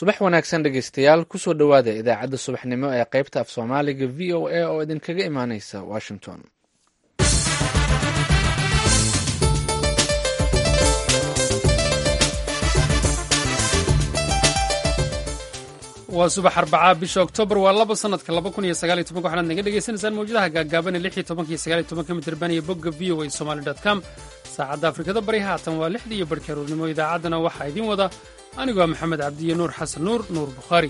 subax wanaagsan dhegeystayaal kusoo dhowaada idaacadda subaxnimo ee qaybta af soomaaliga v o a oo idinkaga imaaneysa washington waa subax arbacaa bisha oktoobar waa laba sanadka laba kun iyo sagaal iyo tobanka waxaad naga dhegeysaneysaan mawjadaha gaagaaban ee lix iyo tobanka iyo sagaal iyo tobanka mitirban iyo bogga v o a somali dot com saacadda afrikada bari haatan waa lixdii iyo barhkii aruurnimo idaacaddana waxaa idiin wada anigu waa maxamed cabdiyo nuur xasan nuur nuur bukhaari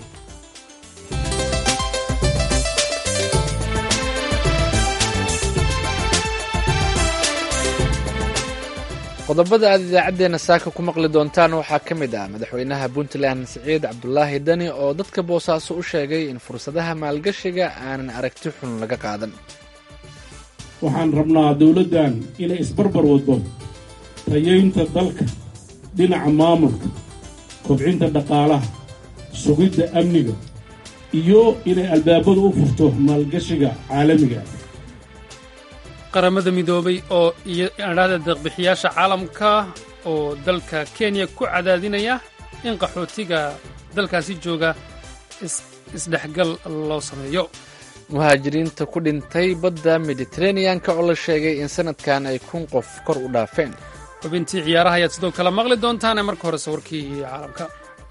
qodobada aad idaacaddeenna saaka ku maqli doontaan waxaa ka mid ah madaxweynaha puntland siciid cabdulaahi dani oo dadka boosaaso u sheegay in fursadaha maalgashiga aanan aragti xun laga qaadan waxaan rabnaa dowladdan inay isbarbar waddo tayaynta dalka dhinaca maamulka kobcinta dhaqaalaha sugidda amniga iyo inay albaabadu u furto maalgashiga caalamiga qaramada midoobay oo iyodhahda deeqbixiyaasha caalamka oo dalka kenya ku cadaadinaya in qaxootiga dalkaasi jooga isdhexgal loo sameeyo muhaajiriinta ku dhintay badda mediteraneanka oo la sheegay in sanadkan ay kun qof kor u dhaafeen xubintii ciyaaraha ayaad sidoo kale maqli doontaane marka horese warkii caalamka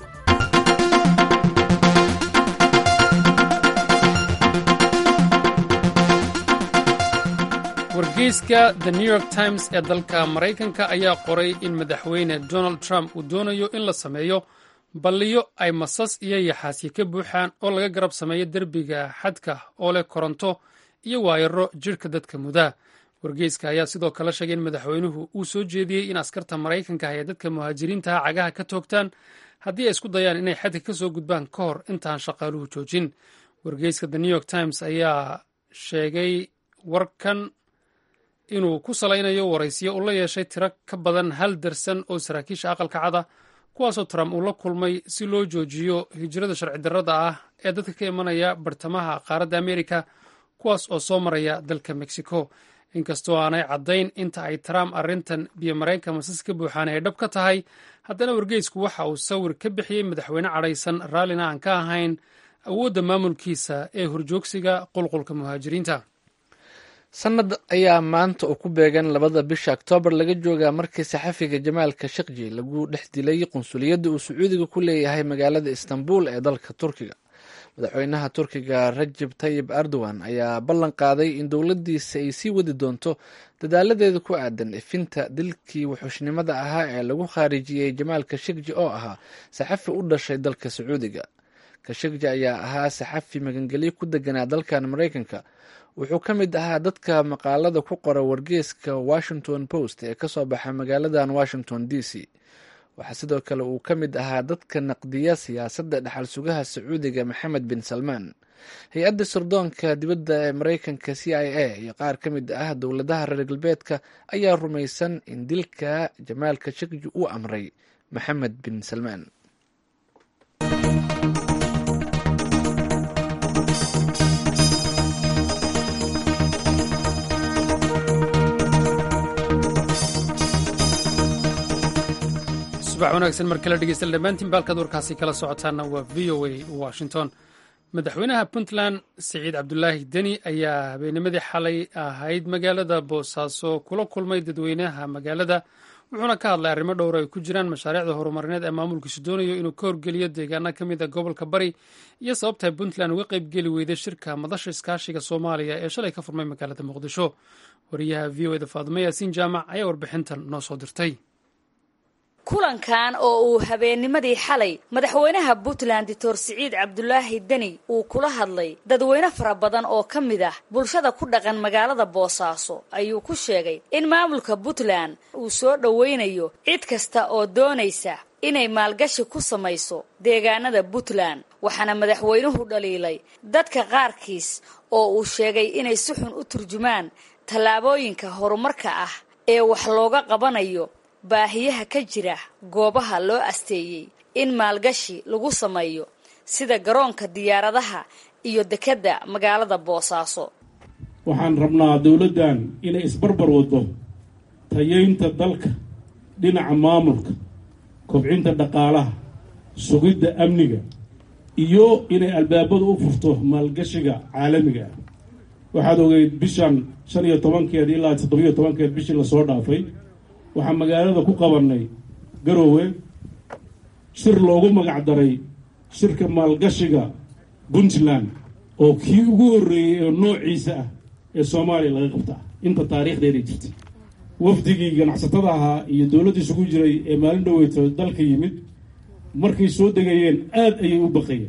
wargeyska the new york times ee dalka maraykanka ayaa qoray in madaxweyne donald trump uu doonayo in la sameeyo balliyo ay masas iyo yaxaasyo ka buuxaan oo laga garab sameeyo derbiga xadka oo leh koronto iyo waayaro jidhka dadka mudaa wargeyska ayaa sidoo kale sheegay in madaxweynuhu uu soo jeediyey in askarta maraykanka ay dadka muhaajiriintaha cagaha ka toogtaan haddii ay isku dayaan inay xadka ka soo gudbaan ka hor intaan shaqaaluhu joojin wargeyska the new york times ayaa sheegay warkan inuu ku salaynayo waraysiyo uu la yeeshay tiro ka badan hal darsan oo saraakiisha aqalka cada kuwaasoo trump uu la kulmay si loo joojiyo hijrada sharci darrada ah ee dadka ka imanaya bartamaha qaaradda amerika kuwaas oo soo maraya dalka mexico inkastoo aanay caddayn inta ay trump arrintan biyo mareenka masas ka buuxaan ay dhab ka tahay haddana wargeysku waxa uu sawir ka bixiyey madaxweyne cadhaysan raallina aan ka ahayn awoodda maamulkiisa ee horjoogsiga qulqulka muhaajiriinta sanad ayaa maanta oo ku beegan labada bisha oktoobar laga joogaa markii saxafiga jamaalka shakji lagu dhex dilay qunsuliyadda uu sacuudiga ku leeyahay magaalada istanbul ee dalka turkiga madaxweynaha turkiga rajab tayib erdogan ayaa ballan qaaday in dowladdiisa ay sii wadi doonto dadaaladeeda ku aadan ifinta dilkii wuxuushnimada ahaa ee lagu khaarijiyey jamaalka shakji oo ahaa saxafi u dhashay dalka sacuudiga kashakji ayaa ahaa saxafi magangelyo ku deganaa dalkan maraykanka wuxuu ka mid ahaa dadka maqaalada ku qora wargeeska washington post ee kasoo baxa magaaladan washington d c waxaa sidoo kale uu ka mid ahaa dadka naqdiya siyaasadda dhaxal sugaha sacuudiga maxamed bin salmaan hay-adda sirdoonka dibadda ee maraykanka c i a iyo qaar ka mid ah dowladaha reer galbeedka ayaa rumaysan in dilka jamaalka shakji uu amray maxamed bin salmaan subax wanaagsan mar kale dhegeysta dhammaantiin baalkaad warkaasi kala socotaana waa v o a washington madaxweynaha puntland siciid cabdulaahi deni ayaa habeennimadii xalay ahayd magaalada boosaaso kula kulmay dadweynaha magaalada wuxuuna ka hadlay arrimo dhowr ay ku jiraan mashaariicda horumarineed ee maamulkiisu doonayo inuu ka horgeliyo deegaana ka mid a gobolka bari iyo sababta puntland uga qaybgeli weyday shirka madasha iskaashiga soomaaliya ee shalay ka furmay magaalada muqdisho wariyaha v o eda faadimo yaasiin jaamac ayaa warbixintan noo soo dirtay kulankan oo uu habeennimadii xalay madaxweynaha puntland doctor siciid cabdulaahi deni uu kula hadlay dadweyne fara badan oo ka mid ah bulshada ku dhaqan magaalada boosaaso ayuu ku sheegay in maamulka puntland uu soo dhoweynayo cid kasta oo doonaysa inay maalgashi ku samayso deegaanada puntland waxaana madaxweynuhu dhaliilay dadka qaarkiis oo uu sheegay inay si xun u turjumaan tallaabooyinka horumarka ah ee wax looga qabanayo baahiyaha ka jira goobaha loo asteeyey in maalgashi lagu sameeyo sida garoonka diyaaradaha iyo dekedda magaalada boosaaso waxaan rabnaa dowladdan inay isbarbar waddo tayaynta dalka dhinaca maamulka kobcinta dhaqaalaha sugidda amniga iyo inay albaabada u furto maalgashiga caalamiga ah waxaad ogeyd bishan shan iyo tobankeed ilaa toddobiyo tobankeed bishii lasoo dhaafay waxaa magaalada ku qabanay garoowe shir loogu magac daray shirka maalgashiga puntland oo kii ugu horreeyey ee noociisa ah ee soomaaliya laga qabtaa inta taariikhdeeday jirtay wafdigii ganacsatada ahaa iyo dowladda isugu jiray ee maalin dhaweyto dalka yimid markay soo degayeen aad ayay u baqayeen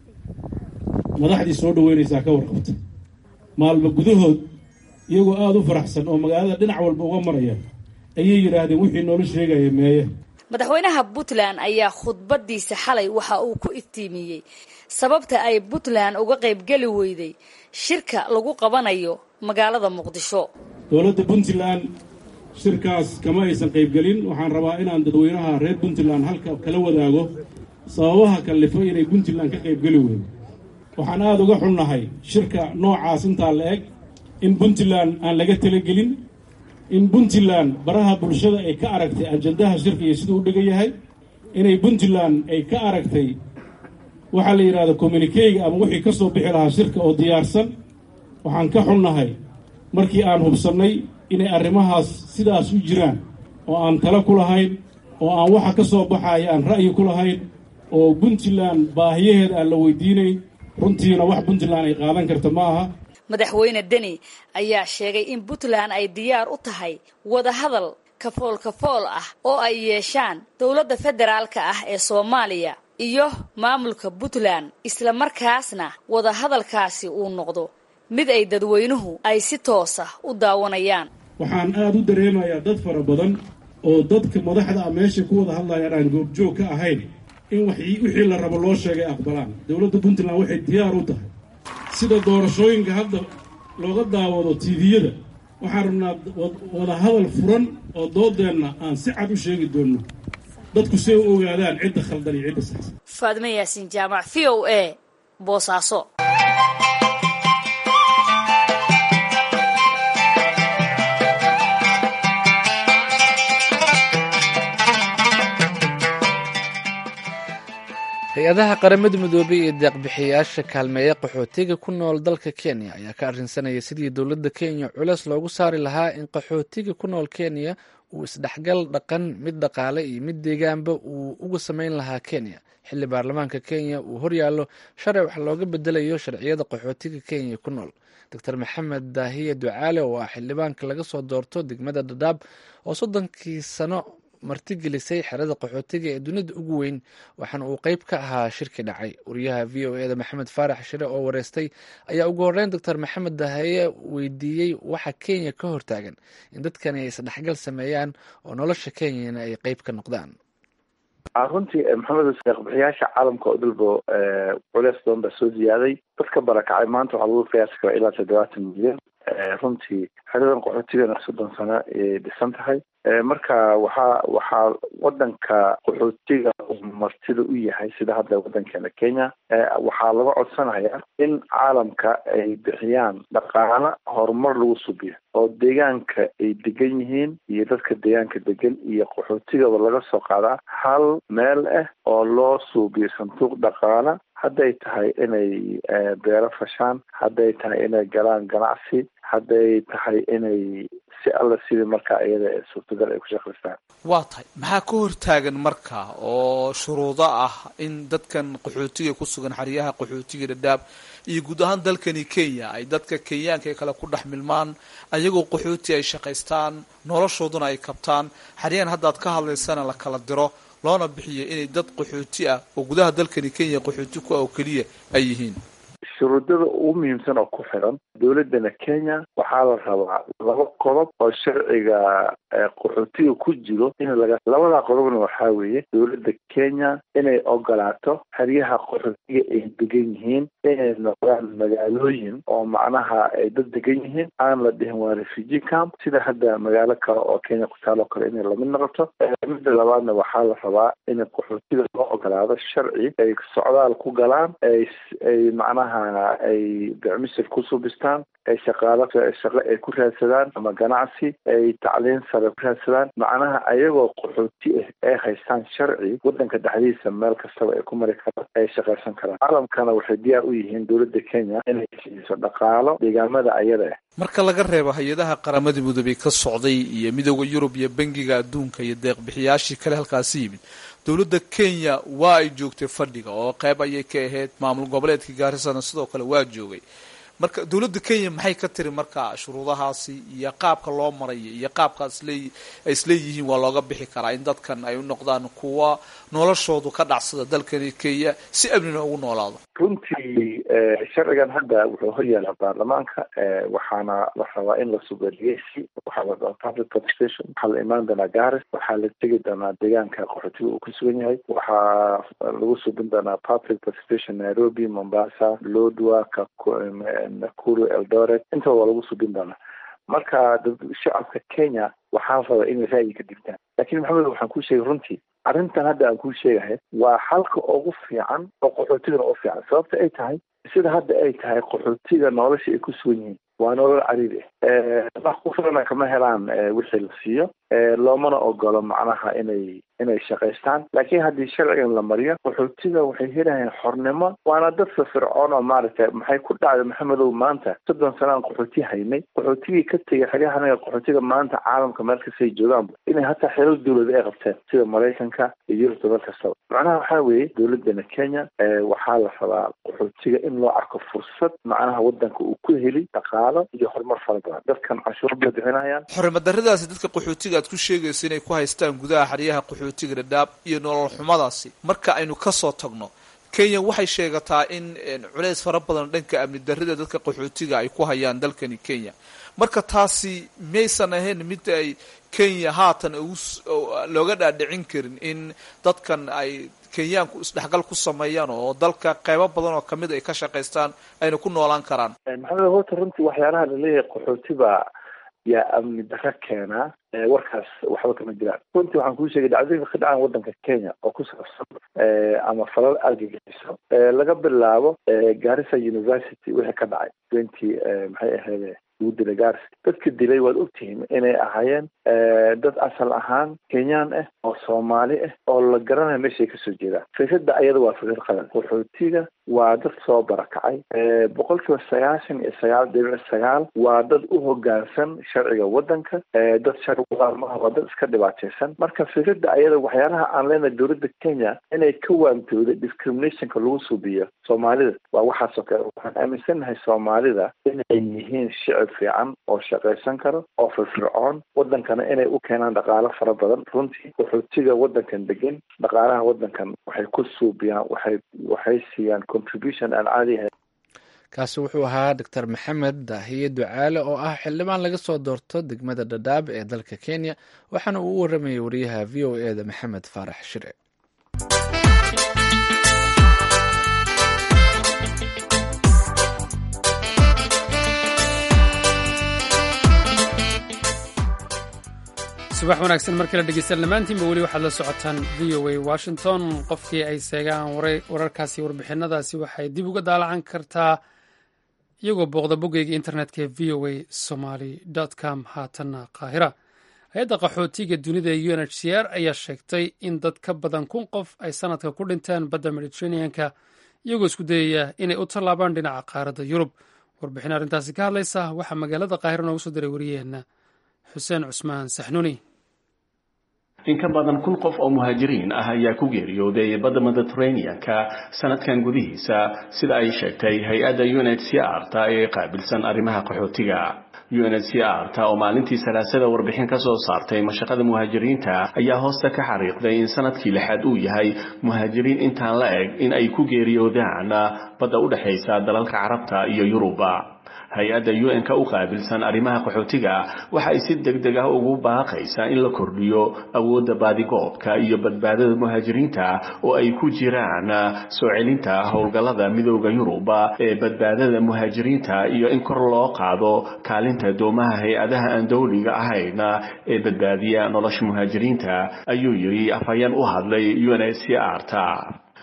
madaxdii soo dhaweynaysaa ka warqabta maalmo gudahood iyagoo aada u faraxsan oo magaalada dhinac walba uga maraya ayay yidhaahdeen wixii noola sheegaya meeye madaxweynaha puntland ayaa khudbadiisa xalay waxa uu ku iftiimiyey sababta ay puntland uga qaybgeli weyday shirka lagu qabanayo magaalada muqdisho dowladda puntland shirkaas kama aysan qaybgelin waxaan rabaa inaan dadweynaha reer puntland halka kala wadaago sababaha kallifo inay puntland ka qaybgeli weydo waxaan aada uga xunnahay shirka noocaas intaa la eg in puntland aan laga talagelin in puntland baraha bulshada ay ka aragtay ajandaha shirka iyo siduu u dhigan yahay inay puntland ay ka aragtay waxaa la yidhahda communikeyga ama wixii ka soo bixi lahaa shirka oo diyaarsan waxaan ka xunnahay markii aan hubsannay inay arrimahaas sidaas u jiraan oo aan talo ku lahayn oo aan waxa ka soo baxaya aan ra'yi ku lahayn oo puntland baahiyaheeda aan la weydiinayn runtiina wax puntland ay qaadan karta ma aha madaxweyne deni ayaa sheegay in puntland ay diyaar u tahay wadahadal kafool kafool ah oo ay yeeshaan dowladda federaalka ah ee soomaaliya iyo maamulka puntland isla markaasna wadahadalkaasi uu noqdo mid ay dadweynuhu ay si toosa u daawanayaan waxaan aada u dareemayaa dad fara badan oo dadka madaxda ah meeshay ku wada hadlayaan aan goobjoog ka ahayn in wixii la rabo loo sheegay aqbalaan dowladda puntland waxay diyaar u tahay sida doorashooyinka hadda looga daawado tiiviyada waxaan rabnaa wada hadal furan oo doodeenna aan si cad u sheegi doonno dadku say u ogaadaan cidda khaldan iyo cidda saxsan faadime yaasiin jaamac v o a boosaaso hay-adaha qaramada midoobay iyo deeqbixiyayaasha kaalmeeya qaxootiga ku nool dalka kenya ayaa ka arrinsanaya sidii dowladda kenya culeys loogu saari lahaa in qaxootiga ku nool kenya uu isdhexgal dhaqan mid dhaqaale iyo mid deegaanba uu uga sameyn lahaa kenya xilli baarlamaanka kenya uu horyaallo sharci wax looga bedelayo sharciyada qaxootiga kenya ku nool doctor maxamed daahiye ducaale oo ah xildhibaanka laga soo doorto degmada dhadhaab oo soddonkii sano martigelisay xerada qaxootiga ee dunida ugu weyn waxaana uu qeyb ka ahaa shirki dhacay wariyaha v o eda maxamed faarax shire oo wareystay ayaa ugu horreyn doctor maxamed dahaye weydiiyey waxa kenya ka hortaagan in dadkani ay isdhexgal sameeyaan oo nolosha kenyana ay qeyb ka noqdaan runtii maxamed deeqbixiyaasha caalamka oo dalbo culeys badan baa soo ziyaaday dadka barakacay maanta waxaa lagu qiyaasi karaa ilaa toddobaatan milyan runtii xeradan qaxootigana soddon sano ayay dhisan tahay marka waxaa waxaa wadanka qaxootiga uu martida u yahay sida hadda wadankeena kenya waxaa laga codsanayaa in caalamka ay bixiyaan dhaqaala horumar lagu subiyo oo deegaanka ay degan yihiin iyo dadka deegaanka degan iyo qaxootigaba laga soo qaadaa hal meel ah oo loo suubiyo sanduuq dhaqaala hadday tahay inay beero fashaan hadday tahay inay galaan ganacsi hadday tahay inay si alla sidii markaa iyada ee suurtagal ay ku shaqaystaan waa tahay maxaa ka hortaagan marka oo shuruudo ah in dadkan qaxootiga ku sugan xeryaha qaxootiga dhadhaab iyo guud ahaan dalkani kenya ay dadka kenyaanka kale ku dhex milmaan ayagoo qaxooti ay shaqaystaan noloshooduna ay kabtaan xeryahan haddaad ka hadlaysana la kala diro loona bixiyo inay dad qaxooti ah oo gudaha dalkani kenya qaxooti ku ah oo keliya ay yihiin shuruudada ugu muhiimsan oo ku xiran dowladana kenya waxaa la rabaa laba qodob oo sharciga qaxootiga ku jiro in laga labada qodobna waxaa weeye dowladda kenya inay ogolaato xeryaha qaxootiga ay degan yihiin inay noqdaan magaalooyin oo macnaha ay dad degan yihiin aan la dhihin waa refugee camp sida hadda magaalo kale oo kenya ku taal oo kale inay lamid noqoto midda labaadna waxaa la rabaa in qaxootiga loo ogolaado sharci ay socdaal ku galaan ay ay macnaha ay bicmisir ku subistaan ay shaqaalo shaqo ay ku raadsadaan ama ganacsi ay tacliin sare ku raadsadaan macnaha ayagoo qaxooti ah ay haystaan sharci wadanka dhexdiisa meel kastaba ay ku mari karaan ay shaqaysan karaan caalamkana waxay diyaar u yihiin dowladda kenya inay siiso dhaqaalo deegaamada ayada ah marka laga reebo hay-adaha qaramada midoobey ka socday iyo midooda yurub iyo bangiga adduunka iyo deeqbixiyaashii kale halkaasi yimid dowladda kenya waa ay joogtay fadhiga oo qayb ayay ka ahayd maamul goboleedkii gaarisana sidoo kale waa joogay marka dowladda kenya maxay ka tiri marka shuruudahaasi iyo qaabka loo marayo iyo qaabka islee ay isleeyihiin waa looga bixi karaa in dadkan ay u noqdaan kuwa noloshoodu ka dhacsada dalkani kenya si amnina ugu noolaado runtii sharcigan hadda wuxuu horyaala baarlamaanka waxaana la rabaa in la sugo dhegeysi waxaa la rabaa public participation waxaa la imaan doonaa garis waxaa la tegi doonaa deegaanka qaxootiga uu ku sugan yahay waxaa lagu subin doonaa public participation nairobi mombasa lodwa nakuru eldoret intaba waa lagu subin doonaa marka shacabka kenya waxaa raba inay ra'yi ka dhigtaan lakin maxamed waxaan kuu sheegay runtii arrintan hadda aan kuu sheegahay waa xalka ugu fiican oo qaxootigana u fiican sababta ay tahay sida hadda ay tahay qaxootiga nolosha ay ku sugan yihiin waa nolol cariiri ah wax ku filana kama helaan wixii la siiyo loomana ogolo macnaha inay inay shaqaystaan laakiin haddii sharcigan la mariyo qaxootiga waxay helayaan xornimo waana dad firfircoon oo maaragtay maxay ku dhacday maxamedow maanta soddon sanaan qaxooti haynay qaxootigii ka tegay xaryahanaga qaxootiga maanta caalamka meel kastay joogaanba inay hataa xeelal dawlada ay qabteen sida maraykanka iyo yurubta meel kastaba macnaha waxaa weeye dowladana kenya waxaa la rabaa qaxootiga in loo arko fursad macnaha wadanka uu ku heli dhaqaalo iyo horumar fara badan dadkan canshuur bay bixinayaan xorimadaradaasi dadka qaxootiga aad ku sheegayso inay ku haystaan gudaha xeryaha qaxootiga dhadhaab iyo nolol xumadaasi marka aynu kasoo tagno kenya waxay sheegataa in culeys fara badan dhanka amni darrida dadka qaxootiga ay ku hayaan dalkani kenya marka taasi maysan ahayn mid ay kenya haatan looga dhaadhicin karin in dadkan ay kenyaanku isdhexgal ku sameeyaan oo dalka qeybo badan oo kamid ay ka shaqaystaan ayna ku noolaan karaan maxamed horta runtii waxyaalaha laleeyahay qaxootiba yaa amni darro keenaa warkaas waxba kama jiraan runtii waxaan kuu sheegay dhacdooyinka ka dhacaan wadanka kenya oo ku saabsan ama falal argagixiso laga bilaabo garissa university wixii ka dhacay twenty maxay ahayd lagu dilay garis dadka dilay waad ogtihiin inay ahaayeen dad asal ahaan kenyaan ah oo soomaali ah oo la garanayo meeshay kasoo jeedaan fikrada ayada waa fikrad qadan qaxootiga waa dad soo barakacay boqol kiiba sagaashan iyo sagaal dhibic sagaal waa dad u hogaansan sharciga wadanka dad sharciga maha waa dad iska dhibaataysan marka fikrada ayada waxyaalaha aan leenahay dowladda kenya inay ka waantooda discriminationka lagu suubiyo soomaalida waa waxaasoo kale waxaan aaminsanahay soomaalida inay yihiin shicib fiican oo shaqaysan karo oo firfircoon wadankana inay u keenaan dhaqaalo fara badan runtii qaxootiga wadankan degan dhaqaalaha wadankan waxay ku suubiyaan waxay waxay siiyaan contribution aan caadi ahayn kaasi wuxuu ahaa doctor maxamed daahiye ducaale oo ah xildhibaan laga soo doorto degmada dhadhaab ee dalka kenya waxaana uu u waramayay wariyaha v o e da maxamed faarax shire subax wanaagsan mar kale dhegeystaan dhammaantiinba weli waxaad la socotaan v o a washington qofkii ay seegaan wararkaasi warbixinadaasi waxay dib uga daalacan kartaa iyagoo booqda boggeyga internetka ee v o a somaly com haatanna qaahira hay-adda qaxootiga dunida ee u n h c r ayaa sheegtay in dad ka badan kun qof ay sanadka ku dhinteen badda mediteraneanka iyagoo isku dayaya inay u tallaabaan dhinaca qaaradda yurub warbixin arrintaasi ka hadlaysa waxaa magaalada qaahira noogu soo diray wariyaheenna xuseen cusmaan saxnuuni in ka badan kun qof oo muhaajiriin ah ayaa ku geeriyooday badda mediteraneanka sanadkan gudihiisa sida ay sheegtay hay-adda u n h c r ta ee qaabilsan arrimaha qaxootiga u n h c r ta oo maalintii salaasada warbixin ka soo saartay mashaqada muhaajiriinta ayaa hoosta ka xariiqday in sanadkii lixaad uu yahay muhaajiriin intaan la eg in ay ku geeriyoodaan badda u dhexaysa dalalka carabta iyo yuruba hay-adda u n-ka u qaabilsan arrimaha qaxootiga waxa ay si deg deg ah ugu baaqaysaa in la kordhiyo awoodda baadigoobka iyo badbaadada muhaajiriinta oo ay ku jiraan soo celinta howlgallada midooda yuruba ee badbaadada muhaajiriinta iyo in kor loo qaado kaalinta doomaha hay-adaha aan dowliga ahayn ee badbaadiya nolosha muhaajiriinta ayuu yidhi afhayeen u hadlay u n h c r ta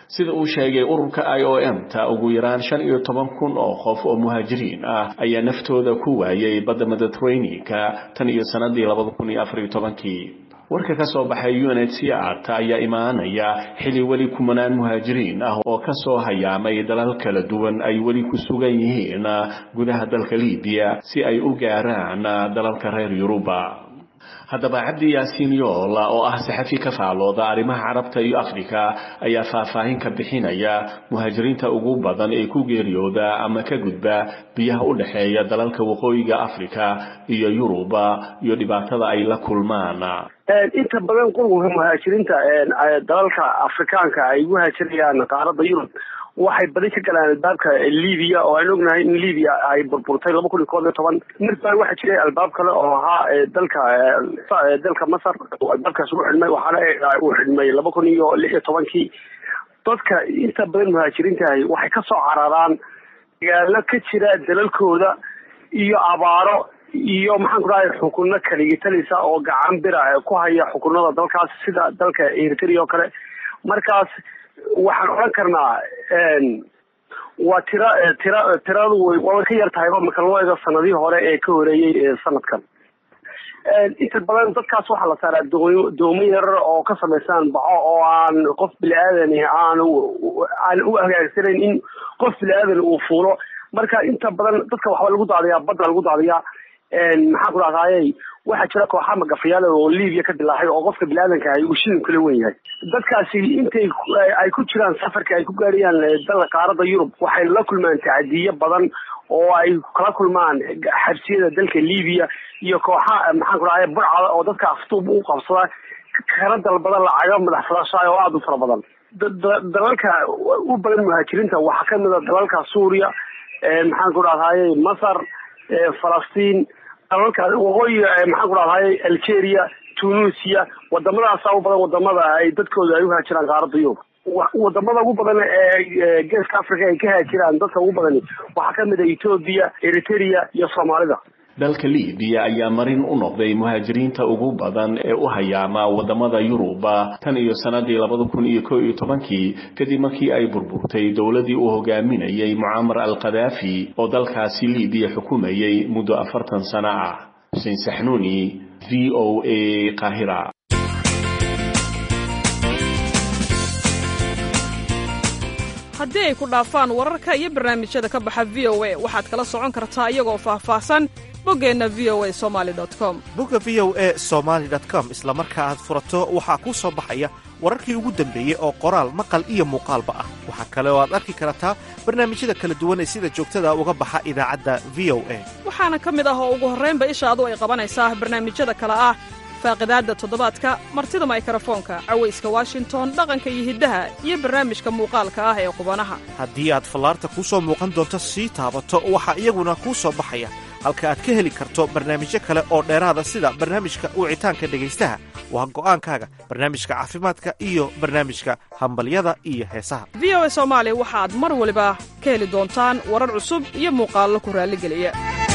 sida uu sheegay ururka i o m ta ugu yaraan shan iyo toban kun oo qof oo muhaajiriin ah ayaa naftooda ku waayay badda mediterraneanka tan iyo sanadii labada kun iyo afar iyo tobankii warka ka soo baxay unhcr ta ayaa imaanaya xili weli kumanaan muhaajiriin ah oo ka soo hayaamay dalal kala duwan ay weli ku sugan yihiin gudaha dalka libiya si ay u gaaraan dalalka reer yuruba haddaba cabdi yaasiin yool oo ah saxafi ka faalooda arrimaha carabta iyo afrika ayaa faahfaahin ka bixinaya muhaajiriinta ugu badan ee ku geeriyooda ama ka gudba biyaha u dhexeeya dalalka waqooyiga afrika iyo yuruba iyo dhibaatada ay la kulmaan inta badan qurbanka muhaajiriinta dalalka afrikaanka ay ugu haajirayaan qaaradda yurub waxay badi ka galaan albaabka libiya oo aan ognahay in libiya ay burburtay laba kun iyo kood iyo toban marba waxaa jiray albaab kale oo ahaa dalka dalka masar albaabkaas ugu xidhmay waxaana uu xidhmay laba kun iyo lix iyo tobankii dadka inta badan muhaajiriintahay waxay ka soo cararaan dagaalo ka jira dalalkooda iyo abaaro iyo maxaan ku dhahay xukuno kaligitalisa oo gacan bira ku haya xukunada dalkaas sida dalka eritrea oo kale markaas waxaan odhan karnaa waa tira tira tiradu way ka yar tahayba marka loo eego sanadihii hore ee ka horeeyey sanadkan inta badan dadkaas waxaa la saaraa doo doomo yarar oo ka samaysan baxo oo aan qof bili-aadani aan aan u hagaagsanayn in qof bili-aadan uu fuulo marka inta badan dadka waxba lagu daadiyaa badda lagu daadiyaa maxaan ku dhahdaayey waxaa jira kooxa magafayaal oo libiya ka dilaaxay oo qofka bini-aadanka ahy uu shilin kala wen yahay dadkaasi intay ay ku jiraan safarka ay ku gaariyaan dal qaaradda yurub waxay la kulmaan tacadiyo badan oo ay kala kulmaan xabsiyada dalka libiya iyo kooxa maxaan ku dhahay burcada oo dadka aftuub u qabsada kana dalbada lacago madax fadashaay oo aada u fara badan dalalka u badan muhaajiriinta waxaa kamid a dalalka suuriya maxaan ku dhahdaye masar falastiin dalalka waqooyi maxaan ku dhahdaye algeria tunisia wadamadaasa u badan wadamada ay dadkooda ay u haajiraan qaaradda yurub wadamada ugu badan ee geeska africa ay ka haajiraan dadka ugu badani waxaa kamid a ethoobia eritrea iyo soomaalida dalka libiya ayaa marin u noqday muhaajiriinta ugu badan ee u hayaama wadamada yuruba tan iyo sanadii labada kun iyo ko iyo tobankii kadib markii ay burburtay dowladii uu hogaaminayay mucaamar al khadaafi oo dalkaasi libiya xukumayay muddo afartan sano ah xuseen saxnuuni v o a qahira haddii ay ku dhaafaan wararka iyo barnaamijyada ka baxa v o a waxaad kala socon kartaa iyagoo faahfaahsan boggeenna v o a somali com bogga v o a somaali com isla marka aad furato waxaa kuu soo baxaya wararkii ugu dambeeyey oo qoraal maqal iyo muuqaalba ah waxaa kale oo aad arki kartaa barnaamijyada kala duwan ee sida joogtada uga baxa idaacadda v o a waxaana ka mid ah oo ugu horraynba ishaadu ay qabanaysaa barnaamijyada kale ah faaqidaadda toddobaadka martida maykarafoonka cawayska washington dhaqanka iyo hiddaha iyo barnaamijka muuqaalka ah ee qubanaha haddii aad fallaarta kuu soo muuqan doonto sii taabato waxaa iyaguna kuu soo baxaya halka aad ka heli karto barnaamijyo kale oo dheeraada sida barnaamijka wicitaanka dhegaystaha waa go'aankaaga barnaamijka caafimaadka iyo barnaamijka hambalyada iyo heesaha v o a soomaali waxaad mar waliba ka heli doontaan warar cusub iyo muuqaallo ku raalligeliya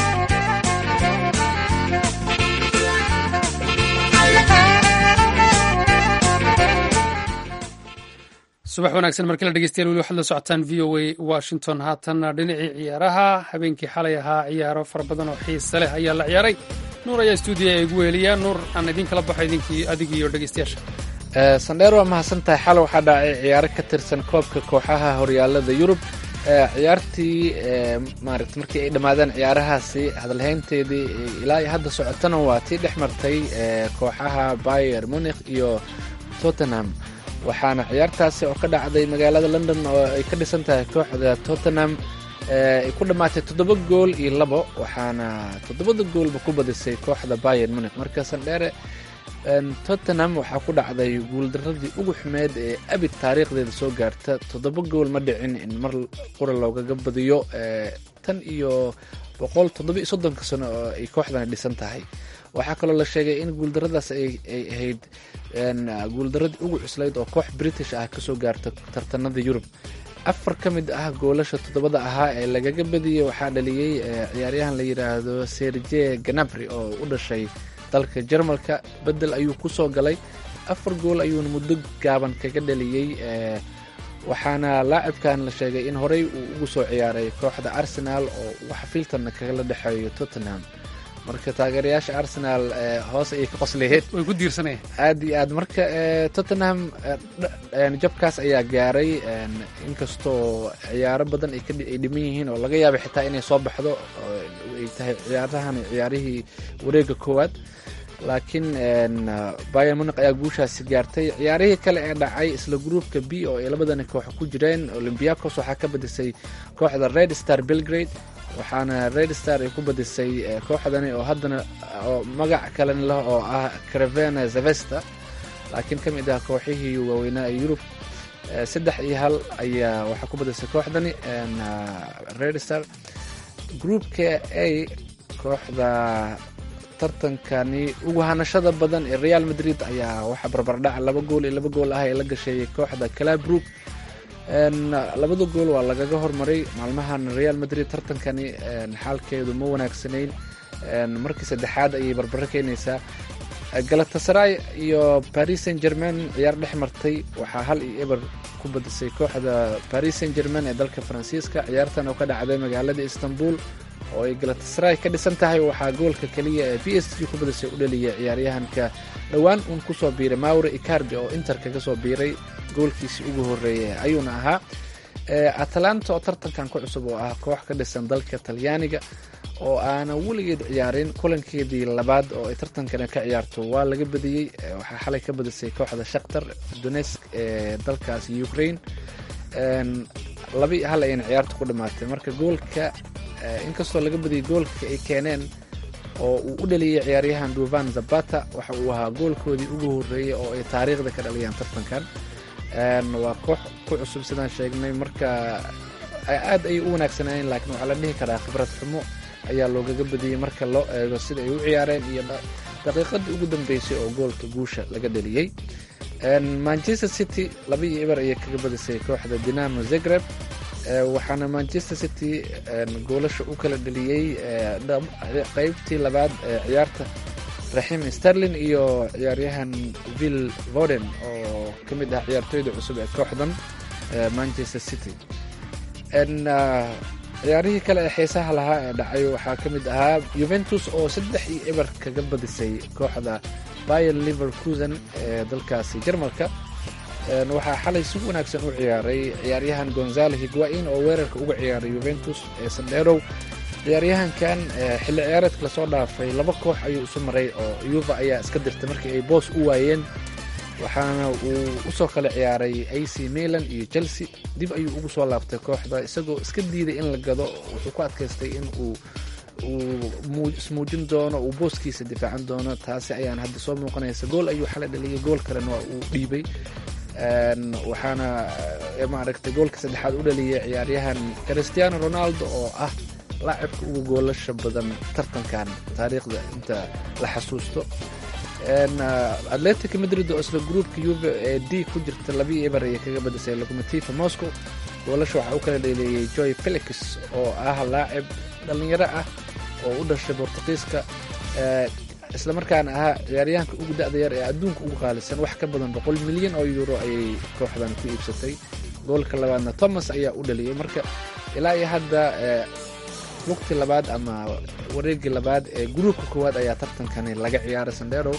subax wanaagsan markii la dhegeystayaal weli waxaad la socotaan v o a washington haatanna dhinacii ciyaaraha habeenkii xalay ahaa ciyaaro fara badan oo xiise leh ayaa la ciyaaray nuur ayaa stuudiya ee igu weeliya nuur aan idin kala baxo idinkii adig iyo dhegeystayaasha sandheer waa mahadsantahay xal waxaa dhacay ciyaaro ka tirsan koobka kooxaha horyaalada yurub ciyaartii maarata markii ay dhammaadeen ciyaarahaasi hadalhaynteedii ilaa iyo hadda socotana waa tii dhex martay kooxaha bayer munikh iyo tottenham waxaana ciyaartaasi oo ka dhacday magaalada london oo ay ka dhisan tahay kooxda tottenham ay ku dhammaatay toddoba gool iyo labo waxaana toddobada goolba ku badisay kooxda bayer munikh marka sandheere tottenham waxaa ku dhacday guuldaradii ugu xumeed ee abid taariikhdeeda soo gaarta toddoba gool ma dhicin in mar qura loogaga badiyo tan iyo boqol toddoba iyo soddonka sano oo ay kooxdani dhisan tahay waxaa kaloo la sheegay in guuldaradaas ay ahayd guuldaradii ugu cuslayd oo koox british ah kasoo gaarta tartanada yurub afar ka mid ah goolasha toddobada ahaa ee lagaga badiyey waxaa dhaliyey ciyaaryahan la yidhaahdo serge ganabri oo u dhashay dalka jarmalka bedel ayuu kusoo galay afar gool ayuuna muddo gaaban kaga dhaliyey waxaana laacibkan la sheegay in horey uu ugu soo ciyaaray kooxda arsenal oo wax filtanna kagala dhexeeyo tottenham marka taageerayaasha arsenal hoos ayay ka qoslayeen way ku diirsanayeen aad iyo aad marka tottenham jabkaas ayaa gaaray inkastoo ciyaaro badan ay dhiman yihiin oo laga yaabay xitaa inay soo baxdo ay tahay ciyaarahan ciyaarihii wareega koowaad laakiin bayan muniq ayaa guushaasi gaartay ciyaarihii kale ee dhacay isla gruupka b oo ay labadani koox ku jireen olymbiacos waxaa ka badisay kooxda red star belgrade waxaana red star ay ku badisay kooxdani oo haddana oo magac kalena leh oo ah caravena zavesta laakiin ka mid ah kooxihii waaweynaa ee yurub saddex iyo hal ayaa waxaa ku badisay kooxdani red star groupka a kooxda tartankani ugu hanashada badan ee real madrid ayaa waxaa barbardhaca laba gool iyo laba gool ah ee la gasheeyay kooxda calabrook labada gool waa lagaga hormaray maalmahan real madrid tartankani xaalkeedu ma wanaagsanayn markii saddexaad ayay barbaro keenaysaa galatasaray iyo paris saint germain ciyaar dhex martay waxaa hal iyo eber ku badisay kooxda paris saint germain ee dalka faransiiska ciyaartan oo ka dhacday magaalada istanbul oo ay galatasaray ka dhisan tahay waxaa goolka keliya ee b s g ku badisay u dhaliya ciyaaryahanka dhowaan uun kusoo biiray maure icardi oo inter kaga soo biiray goolkiisii ugu horreeyay ayuuna ahaa atalanta oo tartankan ku cusub oo ah koox ka dhisan dalka talyaaniga oo aanan weligeed ciyaarin kulankeedii labaad oo ay tartankani ka ciyaarto waa laga badiyey waxaa xalay ka badisay kooxda shakhtar donesk ee dalkaasi ukraine laba iyo hal ayayna ciyaarta ku dhamaatay marka goolka inkastoo laga badiyay goolka ay keeneen oo uu u dhaliyay ciyaaryahan duvan zabata waxa uu ahaa goolkoodii ugu horreeyay oo ay taariikhda ka dhaliyaan tartankan waa koox ku cusub sidaan sheegnay marka aad ayay u wanaagsanayeen laakiin waxaa la dhihi karaa khibrad xumo ayaa loogaga badiyey marka loo eego sida ay u ciyaareen iyo daqiiqadii ugu dambeysay oo goolka guusha laga dhaliyey manchester city laba iyo eber ayay kaga badisay kooxda dinamo zagreb waxaana manchester city goolasha u kala dhaliyey qeybtii labaad ee ciyaarta raxim sterlin iyo ciyaaryahan vill voden oo ka mid ah ciyaartooyda cusub ee kooxdan manchester city ciyaarihii kale ee xiisaha lahaa ee dhacay waxaa ka mid ahaa yuventus oo saddex iyo eber kaga badisay kooxda bayer liverkusen ee dalkaasi jarmalka waxaa xalay si wanaagsan u ciyaaray ciyaaryahan gonzalo higuain oo weerarka uga ciyaaray yuventus ee sandherow ciyaaryahankan xilli ciyaareedka lasoo dhaafay laba koox ayuu isu maray oo yuva ayaa iska dirtay markii ay boos u waayeen waxaana uu usoo kala ciyaaray ac milan iyo chelsea dib ayuu ugu soo laabtay kooxda isagoo iska diiday in la gado wuxuu ku adkaystay in uu uu ismuujin doono uu booskiisa difaacan doono taasi ayaan hadda soo muuqanaysa gool ayuu xalay dhaliyay gool kalena waa uu dhiibay waxaana maaragtay goolka saddexaad u dhaliyay ciyaaryahan cristiano ronaldo oo ah laacibka ugu goolasha badan tartankan taariikhda inta la xasuusto atletic madrid oo isla gruupka yuve ee d ku jirta labii eber ayay kaga badisay locomotiva moscow goolasha waxaa u kala dheleeyey joy felix oo ah laacib dhallinyaro ah oo u dhashay bortuqiiska islamarkaana ahaa ciyaaryahanka ugu da-da yar ee adduunka ugu qaalisan wax ka badan boqol milyan oo euro ayay kooxdan ku iibsatay goolka labaadna thomas ayaa u dhaliyey marka ilaa iyo hadda lugtii labaad ama wareegii labaad ee gruupka koowaad ayaa tartankani laga ciyaaray sandero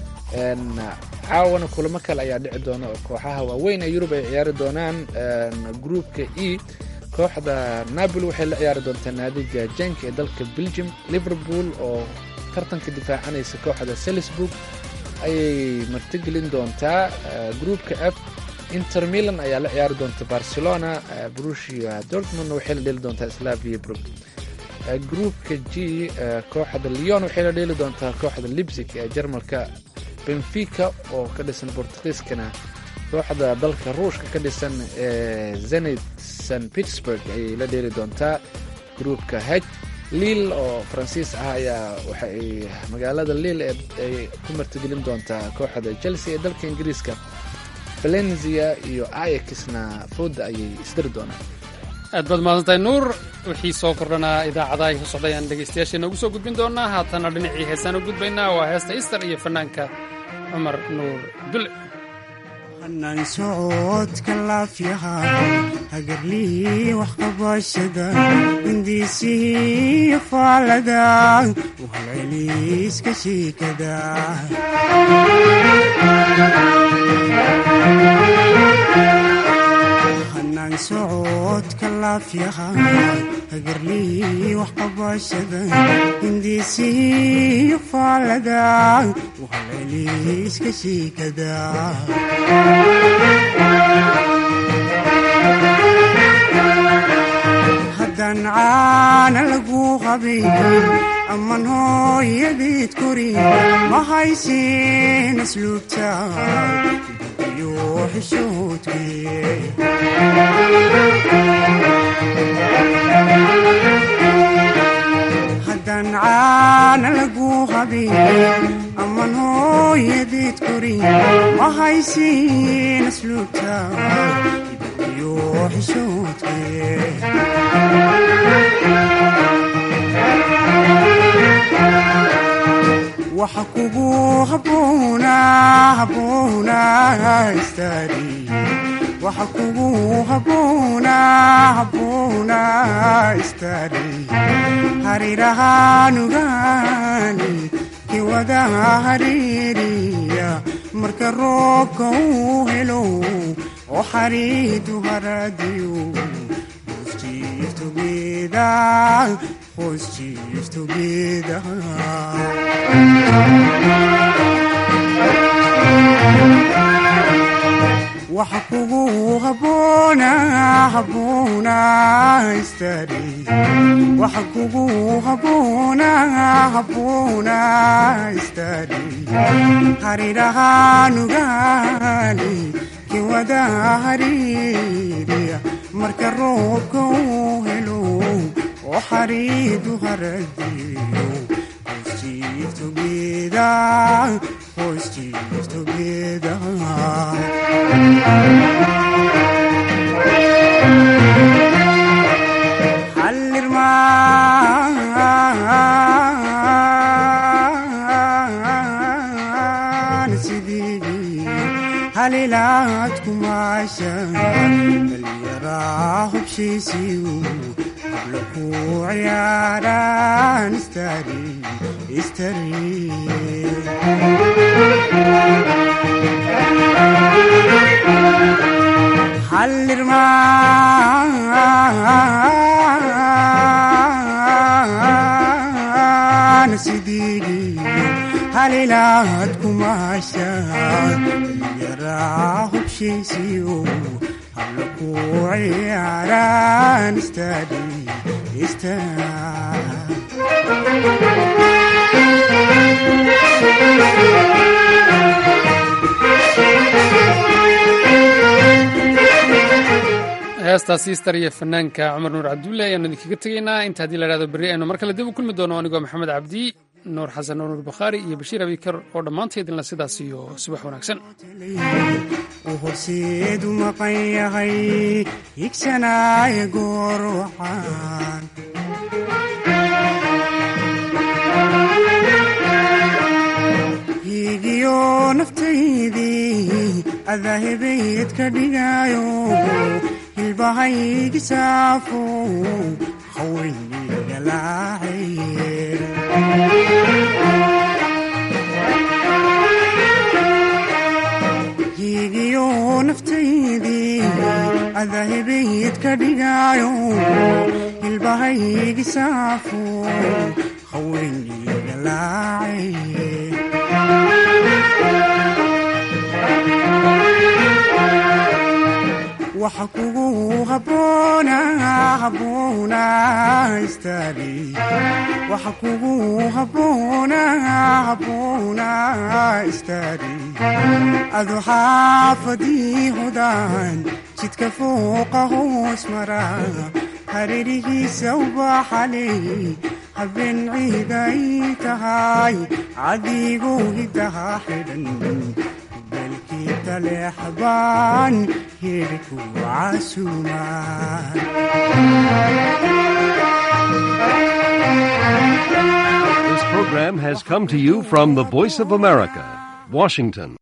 caawana kulamo kale ayaa dhici doona oo kooxaha waaweyn ee yurub ay ciyaari doonaan gruupka e kooxda napoli waxay la ciyaari doontaa naadiga jenk ee dalka belgium liverpool oo tartanka difaacanaysa kooxda salisburg ayay martigelin doontaa gruupka f inter milan ayaa la ciyaari doonta barcelona brusia dortmund waxay la dheli doontaa slavia brug gruupka g kooxda leon waxay la dheeli doontaa kooxda libsig ee jarmalka benfica oo ka dhisan bortugiiskana kooxda dalka ruushka ka dhisan ee zenit st pittsburg ayay la dheeli doontaa gruupka h liil oo faransiis ah ayaa waxa ay magaalada liil ay ku martigelin doontaa kooxda chelsea ee dalka ingiriiska valenzia iyo ayakisna fooda ayay isdiri doonaan aad baad mahadsantahay nuur wixii soo kordhanaa idaacadaha ay ka socdayaan dhegaystayaasheena ugu soo gudbin doonaa haatana dhinacii heesaan u gudbaynaa waa heesta ister iyo fanaanka cumar nuur dule hanaan socodka laafyaha hagarlihii waxqabashada hindiisihii faalada uhalceliiska shiikada hanaan socodka laafyaha hagarlihii waxqabashada hindiisihii faalada uhalceliiska shiikada haddaan caana lagu qabin amman hooyadeed korin ma haysin asluubta iyo xishoodkee haddaan caana lagu qabin amman hooyadeed korin ma haysin asluubta iyo xishoodkee waxa kugu haboona haboona istaari waxa kugu haboona haboona istaari harirahaanugaani kiwada hariiriya marka roobka uu helo oo xariidu haradiyo Let's cheers together, let's cheers together. waxa kugu haboona haboona istaari waxa kugu haboona haboona istaari harirahaanugaani kiwada hariiriya marka roobka uu helo oo xariidu haradiyo Let's cheers together, let's cheers together. hallirmaan sidii halilaad kumaashan dhallinyaraa hubshiisiyu habla ku ciyaaraan istari istari hallirmaan sidii halilaad kumaashan dhallinyaraa hubshiisiyu habla ku ciyaaraan istari istari heestaas siistar iyo fanaanka cumar nuur cabdulle ayaanu idinkaga tegaynaa inta haddii la dhahdo berri aynu mar kale dib u kulmi doono anigoo maxamed cabdi nuur xasan nuur nuur bakhaari iyo bashiir abikar oo dhammaanteedinla sidaas iyo subax wanaagsan uu horseedu maqan yahay higsanaayo goor waxaan hiigiyo naftaydii adaahebayd ka dhigayo hilbahaygi saafo haweyniga laacaye hiigiyo naftaydii adahebayd ka dhigayo hilbahaygi saafo haweyniga laacaye waxa kugu haboona haboona istaari waxa kugu haboona haboona istaari adu xaafadii hodaan jidka fooqa hoos mara hareerihiisa ubaxaley habeen ciiday tahay cadigu hidaha xidhan belkii taleexbaan hirku casumaan This program has come to you from the Voice of America, Washington.